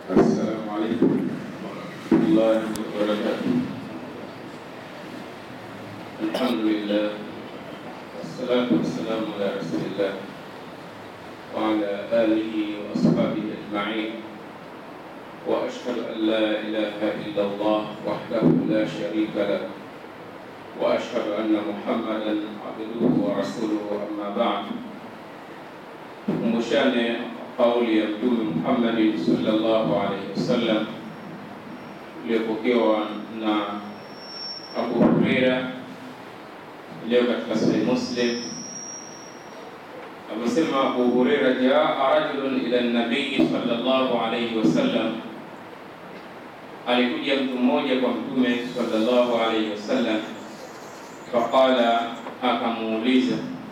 السلام عليكم ورحمة الله وبركاته الحمد لله والصلاة والسلام على رسول الله وعلى آله وأصحابه أجمعين وأشهد أن لا إله إلا الله وحده لا شريك له وأشهد أن محمدا عبده ورسوله أما بعد Kumbushane kauli ya Mtume Muhammad sallallahu alaihi wasallam iliyopokewa na Abu Huraira iliyo katika Sahih Muslim. Amesema Abu Huraira, jaa rajulun ila nabii sallallahu alaihi wasallam, alikuja mtu mmoja kwa Mtume sallallahu alaihi wasallam, faqala, akamuuliza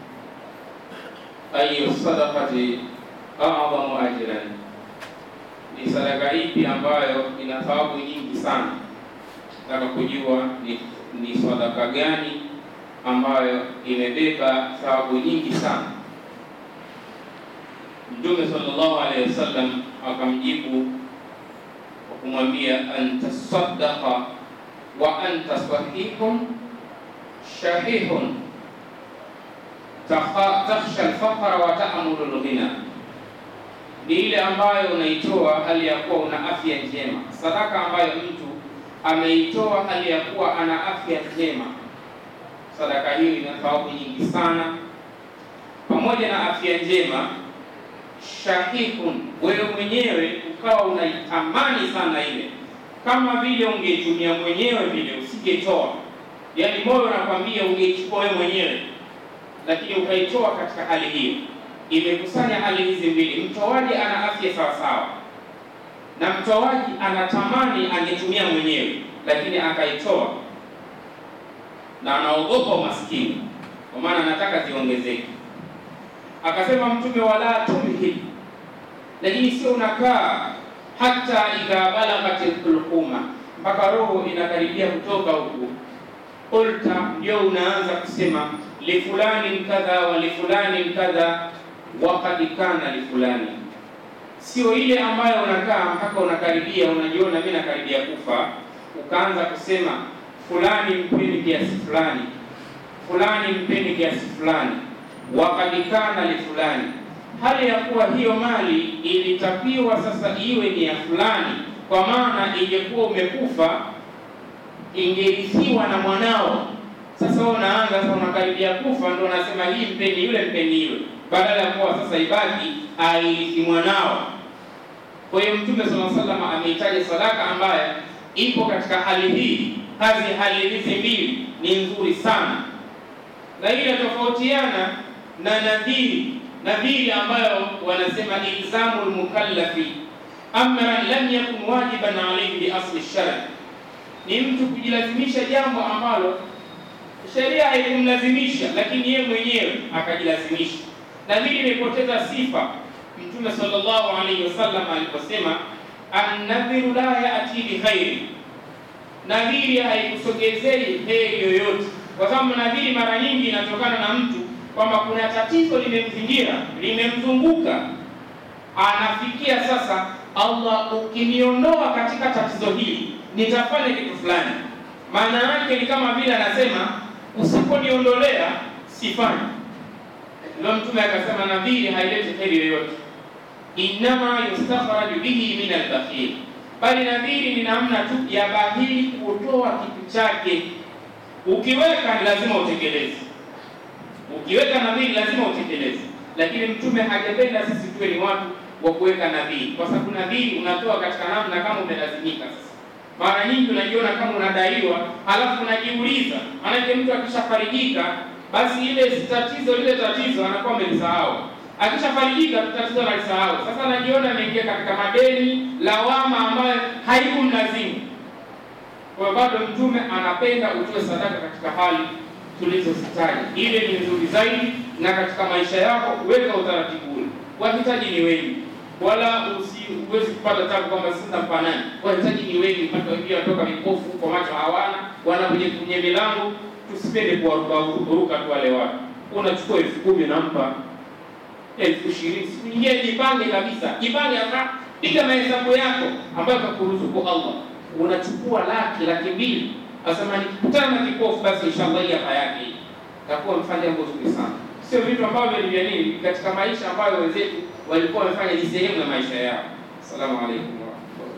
ayu sadaqati a'zamu ajran, ni sadaka ipi ambayo ina thawabu nyingi sana? Nataka kujua ni, ni sadaka gani ambayo imebeba thawabu nyingi sana. Mtume sallallahu alaihi wasallam akamjibu kwa kumwambia anta saddaqa wa anta sahihun shahihun takhsha alfaqra wa ta'mulu alghina, ni ile ambayo unaitoa hali ya kuwa una afya njema. Sadaka ambayo mtu ameitoa hali ya kuwa ana afya njema, sadaka hiyo ina thawabu nyingi sana. Pamoja na afya njema, shahihun, wewe mwenyewe ukawa unaitamani sana ile, kama vile ungeitumia mwenyewe vile, usingetoa. Yaani moyo unakwambia ungeichukua wewe mwenyewe lakini ukaitoa katika hali hiyo, imekusanya hali hizi mbili. Mtoaji ana afya sawasawa na mtoaji anatamani angetumia mwenyewe, lakini akaitoa na anaogopa umaskini, kwa maana anataka ziongezeke. Akasema Mtume, wala tumhil, lakini sio unakaa hata idha balagati lhulquma, mpaka roho inakaribia kutoka huku, qulta, ndio unaanza kusema lifulani kadha wa lifulani kadha wakad kana lifulani, sio ile ambayo unakaa mpaka unakaribia unajiona mimi nakaribia kufa, ukaanza kusema fulani mpeni kiasi fulani, fulani mpeni kiasi fulani, wakad kana lifulani, hali ya kuwa hiyo mali ilitakiwa sasa iwe ni ya fulani, kwa maana ingekuwa umekufa ingerithiwa na mwanao sasa wewe unaanza sasa, unakaribia kufa, ndio unasema hii mpeni yule, mpeni yule, badala ya kuwa sasa ibaki airithi mwanao. Kwa hiyo Mtume sallallahu alaihi wasallam ameitaja sadaka ambayo ipo katika hali hii. Kazi hali hizi mbili ni nzuri sana, na ile tofautiana na nadhiri. Nadhiri ambayo wanasema ilzamu lmukallafi amran lam yakun wajiban alayhi bi asli shari, ni mtu kujilazimisha jambo ambalo sheria haikumlazimisha lakini yeye mwenyewe akajilazimisha. Nadhiri imepoteza sifa. Mtume sallallahu alaihi wasallam aliposema annadhiru la yati bikhairi, nadhiri haikusogezei heri yoyote, kwa sababu nadhiri mara nyingi inatokana na mtu kwamba kuna tatizo limemzingira limemzunguka, anafikia sasa, Allah, ukiniondoa katika tatizo hili nitafanya kitu fulani. Maana yake ni kama vile anasema usiponiondolea sifanyi. Ndio Mtume akasema nadhiri haileti heri yoyote, innama yustakhraju bihi min albakhil, bali nadhiri ni namna tu ya bahili kutoa kitu chake. Ukiweka ni lazima utekeleze, ukiweka nadhiri lazima utekeleze. Lakini Mtume hajapenda sisi tuwe ni watu wa kuweka nadhiri, kwa sababu nadhiri unatoa katika namna kama umelazimika sasa mara nyingi unajiona kama unadaiwa, halafu unajiuliza, maanake mtu akishafarijika basi ile tatizo lile tatizo anakuwa amelisahau. Akishafarijika tatizo analisahau. Sasa anajiona ameingia katika madeni, lawama ambayo haikumlazimu. Kwa bado Mtume anapenda utoe sadaka katika hali tulizozitaja, ile ni nzuri zaidi, na katika maisha yako weka utaratibu ule. Wahitaji ni wengi wala huwezi kupata tabu kwamba sina mpanani. Wahitaji ni wengi, mpaka wengine wanatoka vipofu kwa macho hawana, wanakuja kwenye milango. Tusipende kuwarukaruka tu wale watu. Unachukua elfu kumi nampa elfu ishirini siku nyingine jipange kabisa, jipange hata piga mahesabu yako ambayo kakuruzuku Allah, unachukua laki laki mbili, asema nikikutana na kipofu basi inshallah hii hapa yake hii takuwa mfanya jambo zuri sana. Sio vitu ambavyo ni vya nini katika maisha ambayo wenzetu walikuwa wamefanya ni sehemu ya maisha yao. Asalamu alaykum wa rahmatullahi